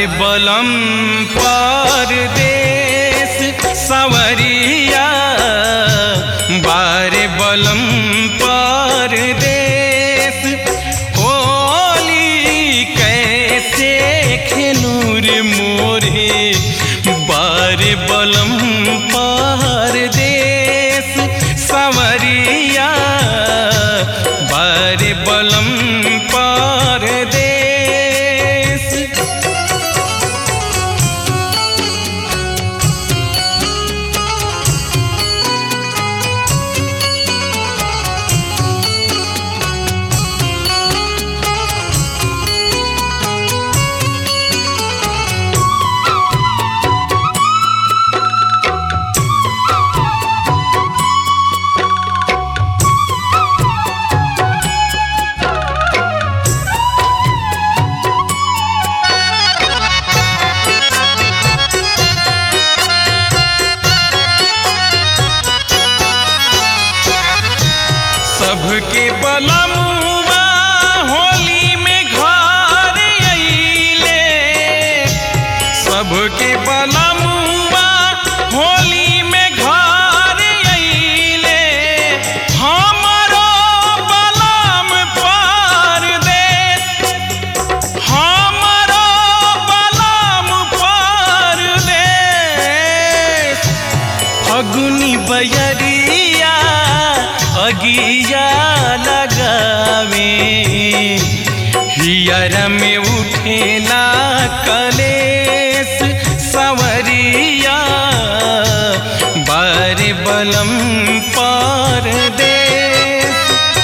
बलम परदेश सवरिया बार बलम परदेश होली कैसे खेलूर मोरे बार बलम परदेश सवरिया बार बलम परदेश सबके बलमुआ होली में घर अइले सबके बलमुआ होली में घर अइले हमरो बलम परदेश हमरो बलम परदेश फगुनी बयरिया अगिया लगावे हियर में उठेला कलेस सवरिया बार बलम परदेश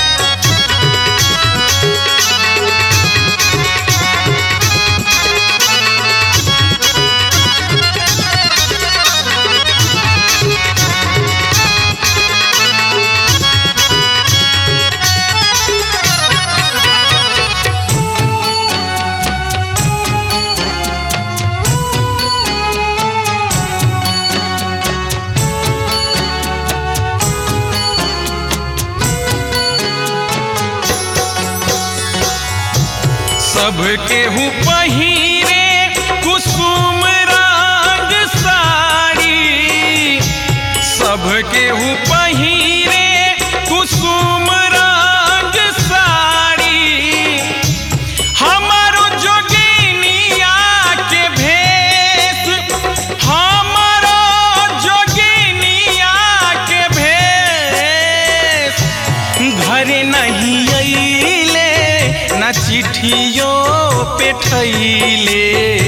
सबके हूँ पहिरे कुसुम रंग साड़ी सबके हूँ पहिरे कुसुम रंग साड़ी हमारो जोगिनिया के भेष हमारो जोगिनिया के भेष घर नहीं अइले न चिट्ठियों पे ठैले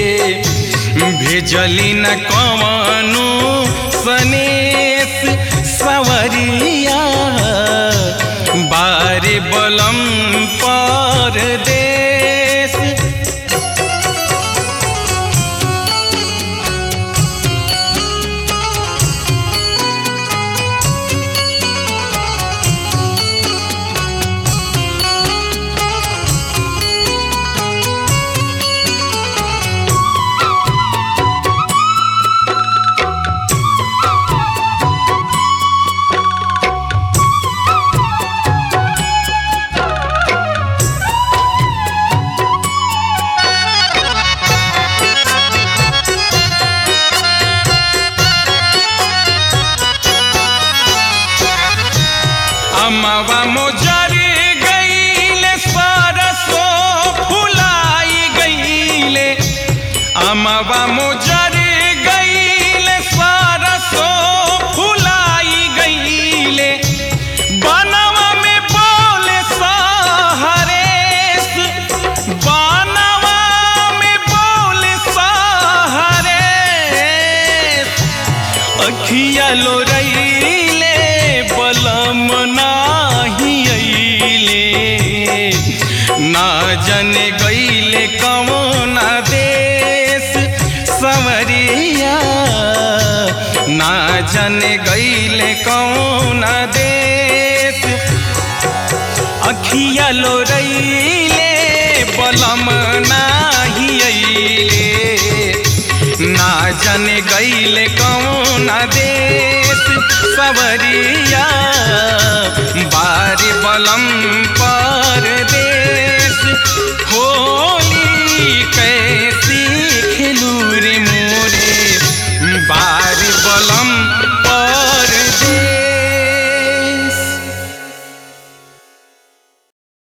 भेजली न कवनु सनेस सवरिया बारे बलम परदेश अमवा मोजर गईले सरसो फुलाई गईले अमवा मोजर गईले सरसो फुलाई गईले बनवा में बोले सहरेस बनवा में बोले सहरेस अखिया लोरैले बलम नाही अइले ना जने गईले कौना देश सवरिया ना जने गईले कौना देश अखिया लोरैले बलम नाही अइले ना जाने गईले कौन देश सवरिया बारी बलम